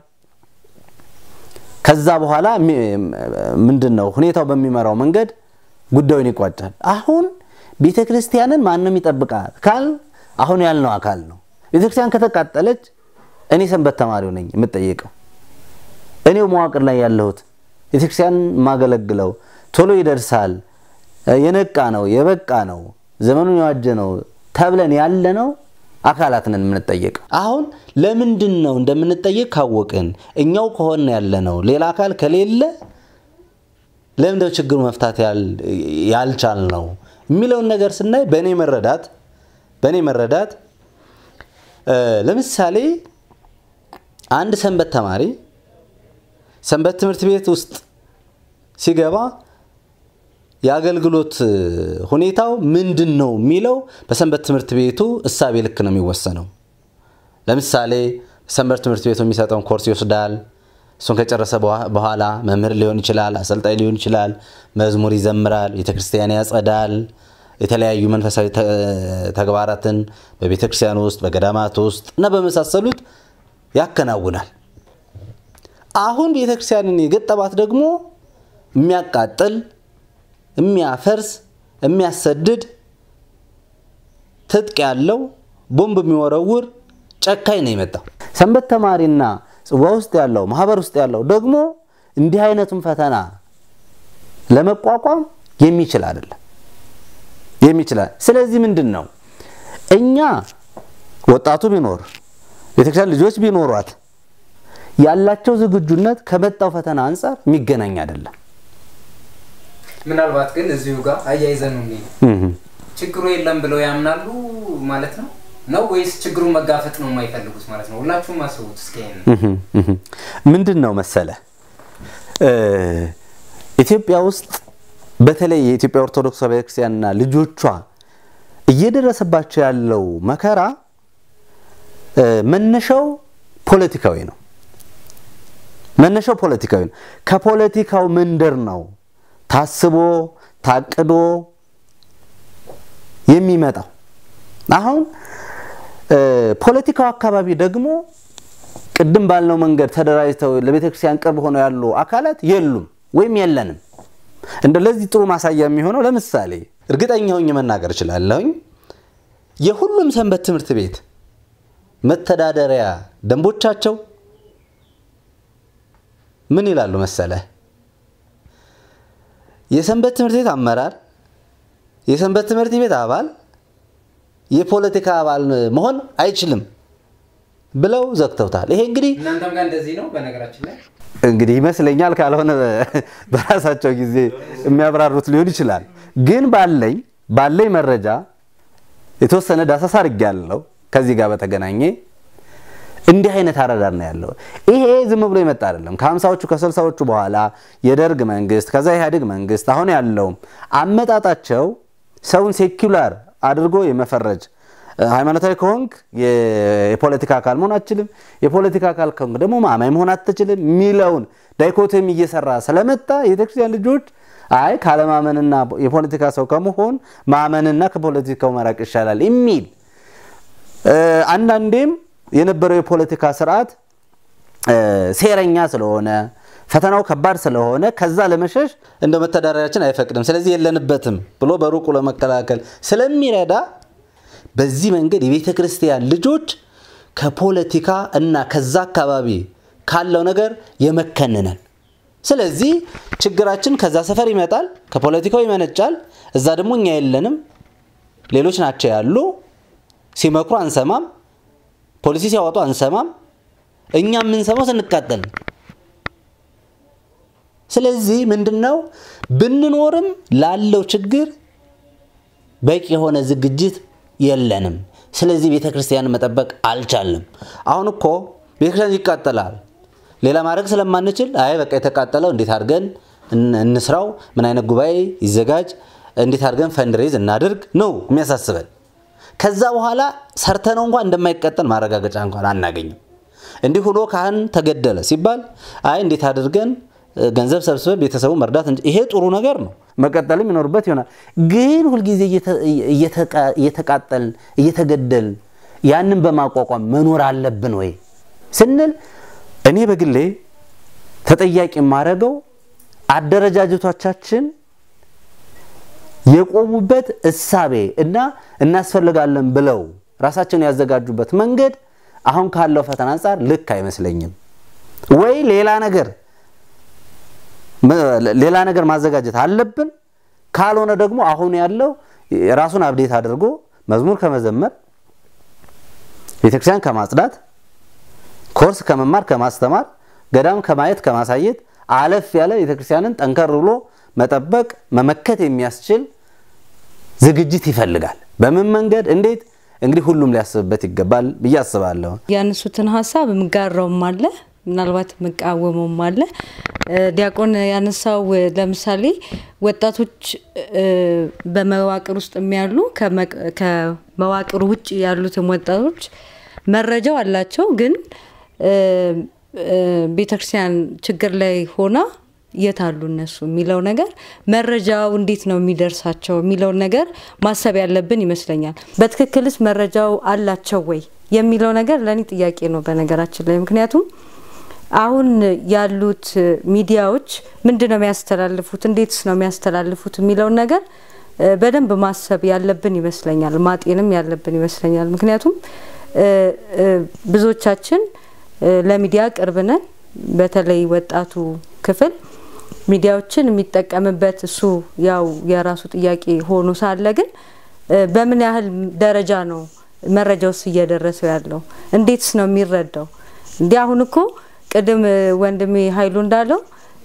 ከዛ በኋላ ምንድን ነው ሁኔታው በሚመራው መንገድ ጉዳዩን ይቋጫል። አሁን ቤተ ክርስቲያንን ማንም ይጠብቃል ካል አሁን ያልነው አካል ነው። ቤተ ክርስቲያን ከተቃጠለች እኔ ሰንበት ተማሪው ነኝ የምጠየቀው፣ እኔው መዋቅር ላይ ያለሁት ቤተ ክርስቲያን የማገለግለው ቶሎ ይደርሳል፣ የነቃ ነው፣ የበቃ ነው፣ ዘመኑን የዋጀ ነው ተብለን ያለ ነው አካላት ነን የምንጠየቀው። አሁን ለምንድን ነው እንደምንጠየቅ ካወቅን እኛው ከሆነ ያለ ነው ሌላ አካል ከሌለ ለምንድነው ችግሩ መፍታት ያልቻል ነው የሚለውን ነገር ስናይ በእኔ መረዳት በእኔ መረዳት ለምሳሌ አንድ ሰንበት ተማሪ ሰንበት ትምህርት ቤት ውስጥ ሲገባ የአገልግሎት ሁኔታው ምንድን ነው የሚለው በሰንበት ትምህርት ቤቱ እሳቤ ልክ ነው የሚወሰነው። ለምሳሌ ሰንበት ትምህርት ቤቱ የሚሰጠውን ኮርስ ይወስዳል። እሱን ከጨረሰ በኋላ መምህር ሊሆን ይችላል፣ አሰልጣኝ ሊሆን ይችላል። መዝሙር ይዘምራል፣ ቤተክርስቲያን ያጸዳል፣ የተለያዩ መንፈሳዊ ተግባራትን በቤተክርስቲያን ውስጥ በገዳማት ውስጥ እና በመሳሰሉት ያከናውናል። አሁን ቤተክርስቲያንን የገጠባት ደግሞ የሚያቃጥል የሚያፈርስ የሚያሰድድ ትጥቅ ያለው ቦምብ የሚወረውር ጨካኝ ነው የመጣው። ሰንበት ተማሪና ጽዋ ውስጥ ያለው ማህበር ውስጥ ያለው ደግሞ እንዲህ አይነቱን ፈተና ለመቋቋም የሚችል አይደለም የሚችላል። ስለዚህ ምንድን ነው እኛ ወጣቱ ቢኖር ቤተክርስቲያን ልጆች ቢኖሯት ያላቸው ዝግጁነት ከመጣው ፈተና አንጻር የሚገናኝ አይደለም። ምናልባት ግን እዚሁ ጋር አያይዘን ችግሩ የለም ብለው ያምናሉ ማለት ነው ነው ወይስ ችግሩን መጋፈጥ ነው የማይፈልጉት ማለት ነው? ሁላችሁም አስቡት እስኪ። ምንድን ነው መሰለ ኢትዮጵያ ውስጥ በተለይ የኢትዮጵያ ኦርቶዶክስ ቤተክርስቲያንና ልጆቿ እየደረሰባቸው ያለው መከራ መነሻው ፖለቲካዊ ነው። መነሻው ፖለቲካዊ ነው። ከፖለቲካው መንደር ነው ታስቦ ታቅዶ የሚመጣው። አሁን ፖለቲካው አካባቢ ደግሞ ቅድም ባልነው መንገድ ተደራጅተው ለቤተ ክርስቲያን ቅርብ ሆነው ያሉ አካላት የሉም ወይም የለንም። እንደ ለዚህ ጥሩ ማሳያ የሚሆነው ለምሳሌ እርግጠኛ ሆኜ መናገር እችላለሁኝ የሁሉም ሰንበት ትምህርት ቤት መተዳደሪያ ደንቦቻቸው ምን ይላሉ መሰለ? የሰንበት ትምህርት ቤት አመራር፣ የሰንበት ትምህርት ቤት አባል የፖለቲካ አባል መሆን አይችልም ብለው ዘግተውታል። ይሄ እንግዲህ እናንተም ጋር እንደዚህ ነው በነገራችን ላይ እንግዲህ ይመስለኛል፣ ካልሆነ በራሳቸው ጊዜ የሚያብራሩት ሊሆን ይችላል። ግን ባለኝ ባለኝ መረጃ የተወሰነ ዳሰሳ አድርጌያለሁ። ከዚህ ጋር በተገናኘ እንዲህ አይነት አረዳድ ነው ያለው። ይሄ ዝም ብሎ የመጣ አይደለም። ከሀምሳዎቹ ከስልሳዎቹ በኋላ የደርግ መንግስት፣ ከዛ ኢህአዴግ መንግስት፣ አሁን ያለውም አመጣጣቸው ሰውን ሴኩላር አድርጎ የመፈረጅ ሃይማኖታዊ ከሆንክ የፖለቲካ አካል መሆን አትችልም፣ የፖለቲካ አካል ከሆንክ ደግሞ ማማኝ መሆን አትችልም የሚለውን ዳይኮቶሚ እየሰራ ስለመጣ የቤተክርስቲያን ልጆች አይ ካለማመንና የፖለቲካ ሰው ከመሆን ማመንና ከፖለቲካው መራቅ ይሻላል የሚል አንዳንዴም የነበረው የፖለቲካ ስርዓት ሴረኛ ስለሆነ ፈተናው ከባድ ስለሆነ ከዛ ለመሸሽ እንደ መተዳደሪያችን አይፈቅድም፣ ስለዚህ የለንበትም ብሎ በሩቁ ለመከላከል ስለሚረዳ በዚህ መንገድ የቤተ ክርስቲያን ልጆች ከፖለቲካ እና ከዛ አካባቢ ካለው ነገር የመከንነን። ስለዚህ ችግራችን ከዛ ሰፈር ይመጣል፣ ከፖለቲካው ይመነጫል። እዛ ደግሞ እኛ የለንም፣ ሌሎች ናቸው ያሉ። ሲመክሩ አንሰማም፣ ፖሊሲ ሲያወጡ አንሰማም። እኛ የምንሰማው ስንቃጠል ነው። ስለዚህ ምንድነው ብንኖርም ላለው ችግር በቂ የሆነ ዝግጅት የለንም። ስለዚህ ቤተ ክርስቲያን መጠበቅ አልቻልንም። አሁን እኮ ቤተ ክርስቲያን ይቃጠላል። ሌላ ማድረግ ስለማንችል አይ በቃ የተቃጠለው እንዴት አድርገን እንስራው፣ ምን አይነት ጉባኤ ይዘጋጅ፣ እንዴት አድርገን ፈንድሬዝ እናድርግ ነው የሚያሳስበን። ከዛ በኋላ ሰርተነው እንኳን እንደማይቀጠል ማረጋገጫ እንኳን አናገኝም። እንዲህ ሆኖ ካህን ተገደለ ሲባል አይ እንዴት አድርገን ገንዘብ ሰብስበን ቤተሰቡ መርዳት ይሄ ጥሩ ነገር ነው፣ መቀጠልም ይኖርበት ይሆናል። ግን ሁልጊዜ እየተቃጠልን እየተገደልን ያንን በማቋቋም መኖር አለብን ወይ ስንል እኔ በግሌ ተጠያቂ የማደርገው አደረጃጀቶቻችን የቆሙበት እሳቤ እና እናስፈልጋለን ብለው ራሳቸውን ያዘጋጁበት መንገድ አሁን ካለው ፈተና አንጻር ልክ አይመስለኝም። ወይ ሌላ ነገር ሌላ ነገር ማዘጋጀት አለብን። ካልሆነ ደግሞ አሁን ያለው ራሱን አብዴት አድርጎ መዝሙር ከመዘመር ቤተክርስቲያን ከማጽዳት ኮርስ ከመማር ከማስተማር ገዳም ከማየት ከማሳየት አለፍ ያለ ቤተክርስቲያንን ጠንከር ብሎ መጠበቅ መመከት የሚያስችል ዝግጅት ይፈልጋል። በምን መንገድ እንዴት? እንግዲህ ሁሉም ሊያስብበት ይገባል ብዬ አስባለሁ። ያነሱትን ሀሳብ የምጋራውም አለ ምናልባት የምቃወመውም አለ። ዲያቆን ያነሳው ለምሳሌ ወጣቶች በመዋቅር ውስጥ የሚያሉ ከመዋቅሩ ውጭ ያሉትም ወጣቶች መረጃው አላቸው፣ ግን ቤተክርስቲያን ችግር ላይ ሆና የት አሉ እነሱ የሚለው ነገር መረጃው እንዴት ነው የሚደርሳቸው የሚለውን ነገር ማሰብ ያለብን ይመስለኛል። በትክክልስ መረጃው አላቸው ወይ የሚለው ነገር ለእኔ ጥያቄ ነው በነገራችን ላይ ምክንያቱም አሁን ያሉት ሚዲያዎች ምንድን ነው የሚያስተላልፉት፣ እንዴትስ ነው የሚያስተላልፉት የሚለውን ነገር በደንብ ማሰብ ያለብን ይመስለኛል፣ ማጤንም ያለብን ይመስለኛል። ምክንያቱም ብዙዎቻችን ለሚዲያ ቅርብ ነን። በተለይ ወጣቱ ክፍል ሚዲያዎችን የሚጠቀምበት እሱ ያው የራሱ ጥያቄ ሆኖ ሳለ ግን በምን ያህል ደረጃ ነው መረጃውስ እየደረሰው ያለው? እንዴትስ ነው የሚረዳው? እንዲህ አሁን እኮ ቅድም ወንድሜ ኃይሉ እንዳለው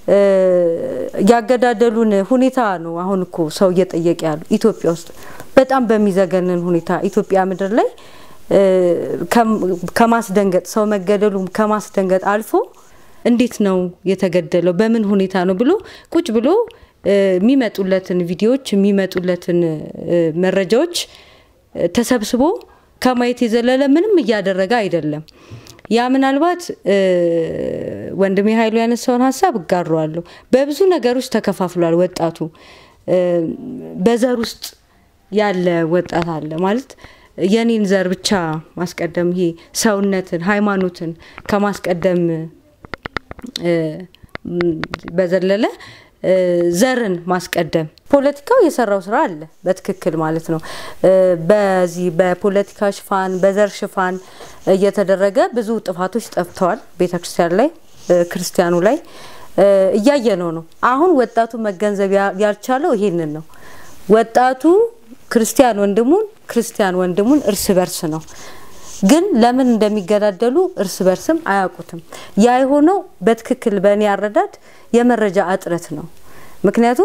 ያገዳደሉን ሁኔታ ነው አሁን እኮ ሰው እየጠየቀ ያሉ ኢትዮጵያ ውስጥ በጣም በሚዘገንን ሁኔታ ኢትዮጵያ ምድር ላይ ከማስደንገጥ ሰው መገደሉ ከማስደንገጥ አልፎ እንዴት ነው የተገደለው፣ በምን ሁኔታ ነው ብሎ ቁጭ ብሎ የሚመጡለትን ቪዲዮዎች የሚመጡለትን መረጃዎች ተሰብስቦ ከማየት የዘለለ ምንም እያደረገ አይደለም። ያ ምናልባት ወንድሜ ኃይሉ ያነሳውን ሀሳብ እጋራዋለሁ። በብዙ ነገሮች ተከፋፍሏል ወጣቱ። በዘር ውስጥ ያለ ወጣት አለ ማለት የኔን ዘር ብቻ ማስቀደም ይሄ ሰውነትን፣ ሃይማኖትን ከማስቀደም በዘለለ ዘርን ማስቀደም ፖለቲካው የሰራው ስራ አለ በትክክል ማለት ነው። በዚህ በፖለቲካ ሽፋን በዘር ሽፋን እየተደረገ ብዙ ጥፋቶች ጠፍተዋል። ቤተክርስቲያን ላይ ክርስቲያኑ ላይ እያየነው ነው። አሁን ወጣቱ መገንዘብ ያልቻለው ይሄንን ነው። ወጣቱ ክርስቲያን ወንድሙን ክርስቲያን ወንድሙን እርስ በርስ ነው ግን ለምን እንደሚገዳደሉ እርስ በርስም አያውቁትም። ያ የሆነው በትክክል በእኔ አረዳድ የመረጃ እጥረት ነው። ምክንያቱም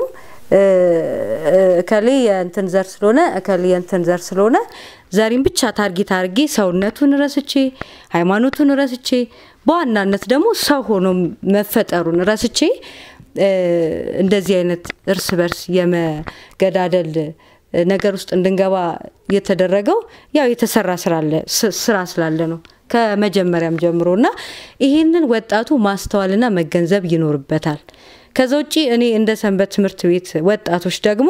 እከሌ የእንትን ዘር ስለሆነ እከሌ የእንትን ዘር ስለሆነ ዘሪን ብቻ ታርጌት አድርጌ ሰውነቱን ረስቼ ሃይማኖቱን ረስቼ በዋናነት ደግሞ ሰው ሆኖ መፈጠሩን ረስቼ እንደዚህ አይነት እርስ በርስ የመገዳደል ነገር ውስጥ እንድንገባ የተደረገው ያው የተሰራ ስራ ስላለ ነው ከመጀመሪያም ጀምሮ እና ይህንን ወጣቱ ማስተዋልና መገንዘብ ይኖርበታል። ከዛ ውጭ እኔ እንደ ሰንበት ትምህርት ቤት ወጣቶች ደግሞ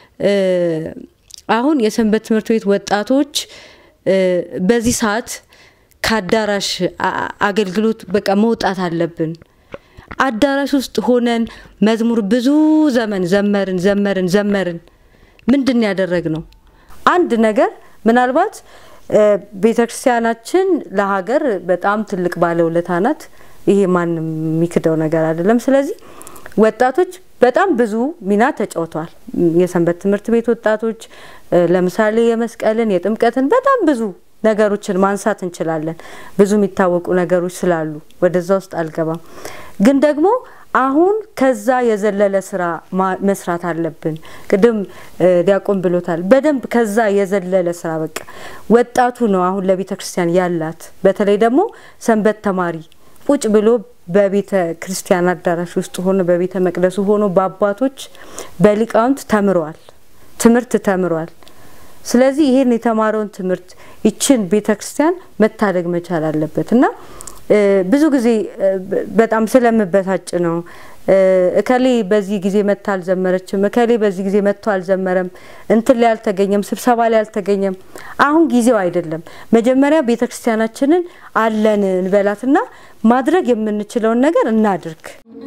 አሁን የሰንበት ትምህርት ቤት ወጣቶች በዚህ ሰዓት ከአዳራሽ አገልግሎት በቃ መውጣት አለብን። አዳራሽ ውስጥ ሆነን መዝሙር ብዙ ዘመን ዘመርን ዘመርን ዘመርን ምንድን ያደረግ ነው? አንድ ነገር ምናልባት ቤተክርስቲያናችን ለሀገር በጣም ትልቅ ባለውለታ ናት። ይሄ ማንም የሚክደው ነገር አይደለም። ስለዚህ ወጣቶች በጣም ብዙ ሚና ተጫውተዋል። የሰንበት ትምህርት ቤት ወጣቶች ለምሳሌ የመስቀልን፣ የጥምቀትን በጣም ብዙ ነገሮችን ማንሳት እንችላለን። ብዙ የሚታወቁ ነገሮች ስላሉ ወደዛ ውስጥ አልገባም። ግን ደግሞ አሁን ከዛ የዘለለ ስራ መስራት አለብን። ቅድም ዲያቆን ብሎታል። በደንብ ከዛ የዘለለ ስራ በቃ ወጣቱ ነው አሁን ለቤተ ክርስቲያን ያላት። በተለይ ደግሞ ሰንበት ተማሪ ቁጭ ብሎ በቤተ ክርስቲያን አዳራሽ ውስጥ ሆኖ በቤተ መቅደሱ ሆኖ በአባቶች በሊቃውንት ተምሯል፣ ትምህርት ተምሯል። ስለዚህ ይሄን የተማረውን ትምህርት ይችን ቤተ ክርስቲያን መታደግ መቻል አለበት እና ብዙ ጊዜ በጣም ስለምበሳጭ ነው። እከሌ በዚህ ጊዜ መጥታ አልዘመረችም፣ እከሌ በዚህ ጊዜ መጥቶ አልዘመረም፣ እንትን ላይ አልተገኘም፣ ስብሰባ ላይ አልተገኘም። አሁን ጊዜው አይደለም። መጀመሪያ ቤተ ክርስቲያናችንን አለን እንበላትና ማድረግ የምንችለውን ነገር እናድርግ።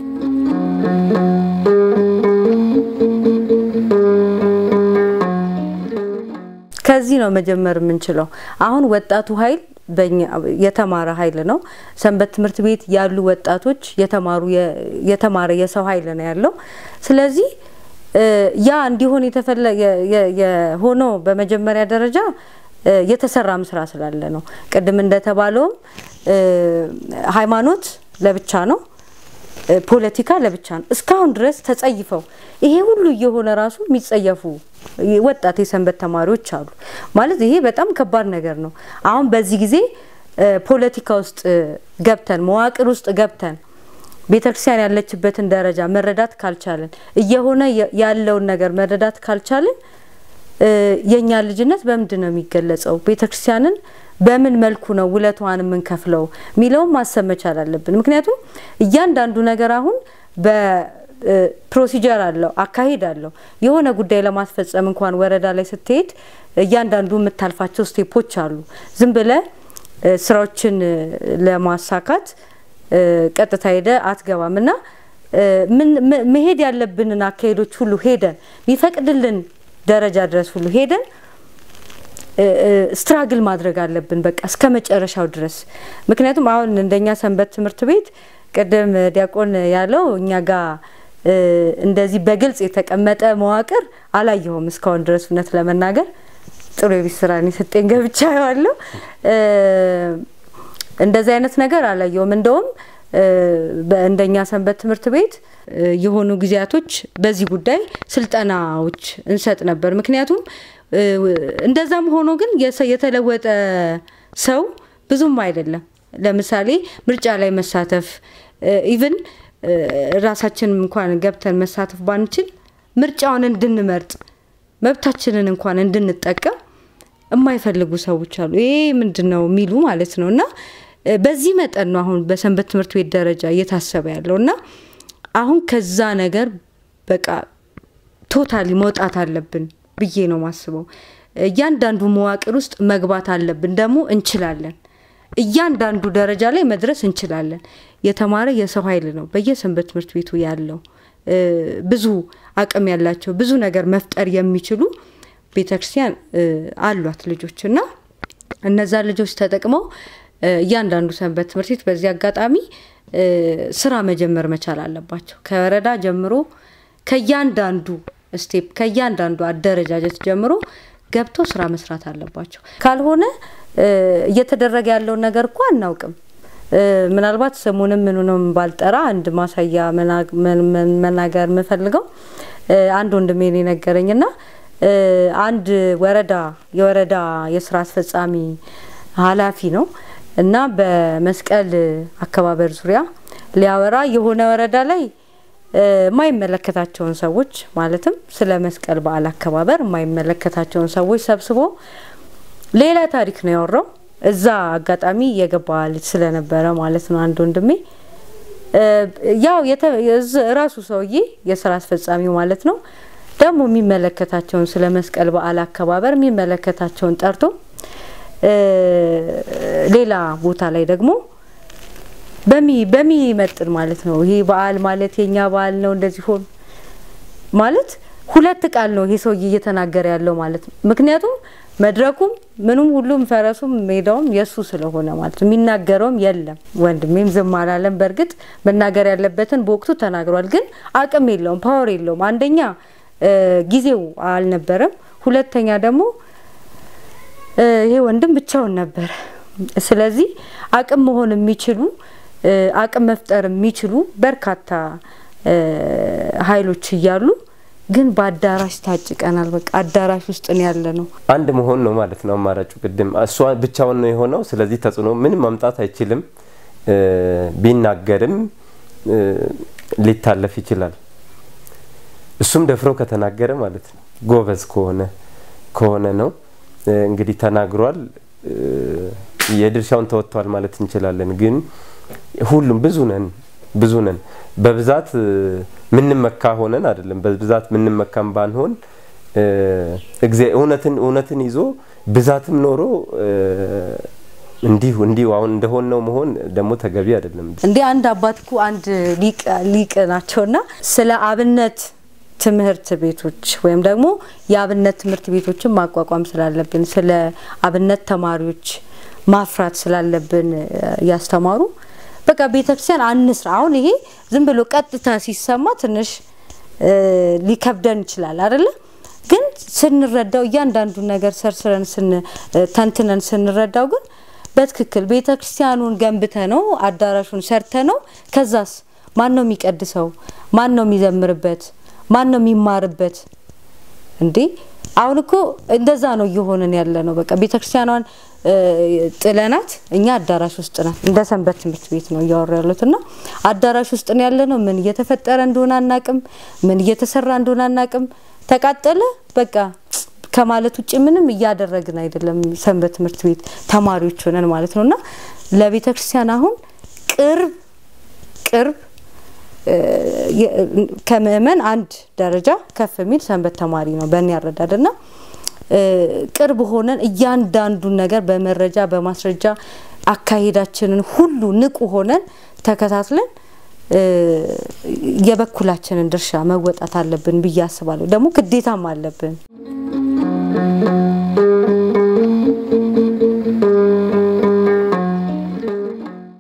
ከዚህ ነው መጀመር የምንችለው። አሁን ወጣቱ ኃይል የተማረ ኃይል ነው። ሰንበት ትምህርት ቤት ያሉ ወጣቶች የተማሩ የተማረ የሰው ኃይል ነው ያለው። ስለዚህ ያ እንዲሆን የሆነው በመጀመሪያ ደረጃ የተሰራም ስራ ስላለ ነው። ቅድም እንደተባለውም ሃይማኖት ለብቻ ነው፣ ፖለቲካ ለብቻ ነው። እስካሁን ድረስ ተጸይፈው ይሄ ሁሉ እየሆነ ራሱ የሚጸየፉ ወጣት የሰንበት ተማሪዎች አሉ። ማለት ይሄ በጣም ከባድ ነገር ነው። አሁን በዚህ ጊዜ ፖለቲካ ውስጥ ገብተን መዋቅር ውስጥ ገብተን ቤተክርስቲያን ያለችበትን ደረጃ መረዳት ካልቻለን እየሆነ ያለውን ነገር መረዳት ካልቻለን የእኛ ልጅነት በምንድን ነው የሚገለጸው? ቤተክርስቲያንን በምን መልኩ ነው ውለቷን የምንከፍለው የሚለውን ማሰብ መቻል አለብን። ምክንያቱም እያንዳንዱ ነገር አሁን ፕሮሲጀር አለው፣ አካሄድ አለው። የሆነ ጉዳይ ለማስፈጸም እንኳን ወረዳ ላይ ስትሄድ እያንዳንዱ የምታልፋቸው ስቴፖች አሉ። ዝም ብለ ስራዎችን ለማሳካት ቀጥታ ሄደ አትገባም እና መሄድ ያለብንን አካሄዶች ሁሉ ሄደን የሚፈቅድልን ደረጃ ድረስ ሁሉ ሄደን ስትራግል ማድረግ አለብን፣ በቃ እስከ መጨረሻው ድረስ። ምክንያቱም አሁን እንደኛ ሰንበት ትምህርት ቤት ቅድም ዲያቆን ያለው እኛ ጋር እንደዚህ በግልጽ የተቀመጠ መዋቅር አላየሁም እስካሁን ድረስ እውነት ለመናገር ጥሩ የቤት ስራ የሰጠኝ ገብቻ ያለው እንደዚህ አይነት ነገር አላየሁም። እንደውም እንደኛ ሰንበት ትምህርት ቤት የሆኑ ጊዜያቶች በዚህ ጉዳይ ስልጠናዎች እንሰጥ ነበር። ምክንያቱም እንደዛም ሆኖ ግን የተለወጠ ሰው ብዙም አይደለም። ለምሳሌ ምርጫ ላይ መሳተፍ ኢቭን ራሳችንም እንኳን ገብተን መሳተፍ ባንችል ምርጫውን እንድንመርጥ መብታችንን እንኳን እንድንጠቀም የማይፈልጉ ሰዎች አሉ። ይሄ ምንድን ነው የሚሉ ማለት ነው። እና በዚህ መጠን ነው አሁን በሰንበት ትምህርት ቤት ደረጃ እየታሰበ ያለው እና አሁን ከዛ ነገር በቃ ቶታሊ መውጣት አለብን ብዬ ነው ማስበው። እያንዳንዱ መዋቅር ውስጥ መግባት አለብን። ደግሞ እንችላለን። እያንዳንዱ ደረጃ ላይ መድረስ እንችላለን። የተማረ የሰው ኃይል ነው በየሰንበት ትምህርት ቤቱ ያለው ብዙ አቅም ያላቸው ብዙ ነገር መፍጠር የሚችሉ ቤተክርስቲያን አሏት ልጆች እና እነዛ ልጆች ተጠቅመው እያንዳንዱ ሰንበት ትምህርት ቤት በዚህ አጋጣሚ ስራ መጀመር መቻል አለባቸው። ከወረዳ ጀምሮ ከእያንዳንዱ ስቴፕ ከእያንዳንዱ አደረጃጀት ጀምሮ ገብቶ ስራ መስራት አለባቸው። ካልሆነ እየተደረገ ያለውን ነገር እኮ አናውቅም። ምናልባት ስሙንም ምኑንም ባልጠራ አንድ ማሳያ መናገር የምፈልገው አንድ ወንድሜ ነው የነገረኝና አንድ ወረዳ የወረዳ የስራ አስፈጻሚ ኃላፊ ነው እና በመስቀል አከባበር ዙሪያ ሊያወራ የሆነ ወረዳ ላይ የማይመለከታቸውን ሰዎች ማለትም ስለ መስቀል በዓል አከባበር የማይመለከታቸውን ሰዎች ሰብስቦ ሌላ ታሪክ ነው ያወራው። እዛ አጋጣሚ የገባ ልጅ ስለነበረ ማለት ነው አንድ ወንድሜ ያው ራሱ ሰውዬ የስራ አስፈጻሚው ማለት ነው ደግሞ የሚመለከታቸውን ስለ መስቀል በዓል አከባበር የሚመለከታቸውን ጠርቶ ሌላ ቦታ ላይ ደግሞ በሚመጥን ማለት ነው ይሄ በዓል ማለት የኛ በዓል ነው እንደዚህ ሆን ማለት ሁለት ቃል ነው ይሄ ሰውዬ እየተናገረ ያለው ማለት ነው። ምክንያቱም መድረኩም ምኑም ሁሉም ፈረሱም ሜዳውም የእሱ ስለሆነ ማለት ነው። የሚናገረውም የለም። ወንድሜም ዝም አላለም። በእርግጥ መናገር ያለበትን በወቅቱ ተናግሯል። ግን አቅም የለውም፣ ፓወር የለውም። አንደኛ ጊዜው አልነበረም። ሁለተኛ ደግሞ ይሄ ወንድም ብቻውን ነበረ። ስለዚህ አቅም መሆን የሚችሉ አቅም መፍጠር የሚችሉ በርካታ ኃይሎች እያሉ ግን በአዳራሽ ታጭቀናል። በቃ አዳራሽ ውስጥ ነው ያለ ነው። አንድ መሆን ነው ማለት ነው አማራጩ። ቅድም እሷ ብቻውን ነው የሆነው። ስለዚህ ተጽዕኖ ምንም ማምጣት አይችልም። ቢናገርም ሊታለፍ ይችላል። እሱም ደፍሮ ከተናገረ ማለት ነው ጎበዝ ከሆነ ከሆነ ነው እንግዲህ ተናግሯል። የድርሻውን ተወጥቷል ማለት እንችላለን። ግን ሁሉም ብዙ ነን ብዙ ነን በብዛት ምንመካ ሆነን አይደለም። በብዛት ምንመካም ባንሆን እውነትን እውነትን ይዞ ብዛትም ኖሮ እንዲሁ እንዲሁ አሁን እንደሆነው መሆን ደግሞ ተገቢ አይደለም። እንዲህ አንድ አባት እኮ አንድ ሊቅ ናቸውና ስለ አብነት ትምህርት ቤቶች ወይም ደግሞ የአብነት ትምህርት ቤቶችን ማቋቋም ስላለብን ስለ አብነት ተማሪዎች ማፍራት ስላለብን ያስተማሩ በቃ ቤተክርስቲያን አንስራ። አሁን ይሄ ዝም ብሎ ቀጥታ ሲሰማ ትንሽ ሊከብደን ይችላል አይደለ? ግን ስንረዳው እያንዳንዱን ነገር ሰርስረን ተንትነን ስንረዳው ግን በትክክል ቤተክርስቲያኑን ገንብተ ነው አዳራሹን ሰርተ ነው። ከዛስ ማን ነው የሚቀድሰው? ማን ነው የሚዘምርበት? ማን ነው የሚማርበት? እንዴ አሁን እኮ እንደዛ ነው እየሆንን ያለ ነው። በቃ ቤተክርስቲያኗን ጥለናት እኛ አዳራሽ ውስጥ ናት። እንደ ሰንበት ትምህርት ቤት ነው እያወሩ ያሉት እና አዳራሽ ውስጥ ነው ያለ ነው። ምን እየተፈጠረ እንደሆነ አናቅም። ምን እየተሰራ እንደሆነ አናቅም። ተቃጠለ በቃ ከማለት ውጭ ምንም እያደረግን አይደለም። ሰንበት ትምህርት ቤት ተማሪዎች ሆነን ማለት ነው እና ለቤተ ክርስቲያን አሁን ቅርብ ቅርብ ከምእመን አንድ ደረጃ ከፍ የሚል ሰንበት ተማሪ ነው በእኔ ያረዳድና ቅርብ ሆነን እያንዳንዱን ነገር በመረጃ በማስረጃ አካሄዳችንን ሁሉ ንቁ ሆነን ተከታትለን የበኩላችንን ድርሻ መወጣት አለብን ብዬ አስባለሁ። ደግሞ ግዴታም አለብን።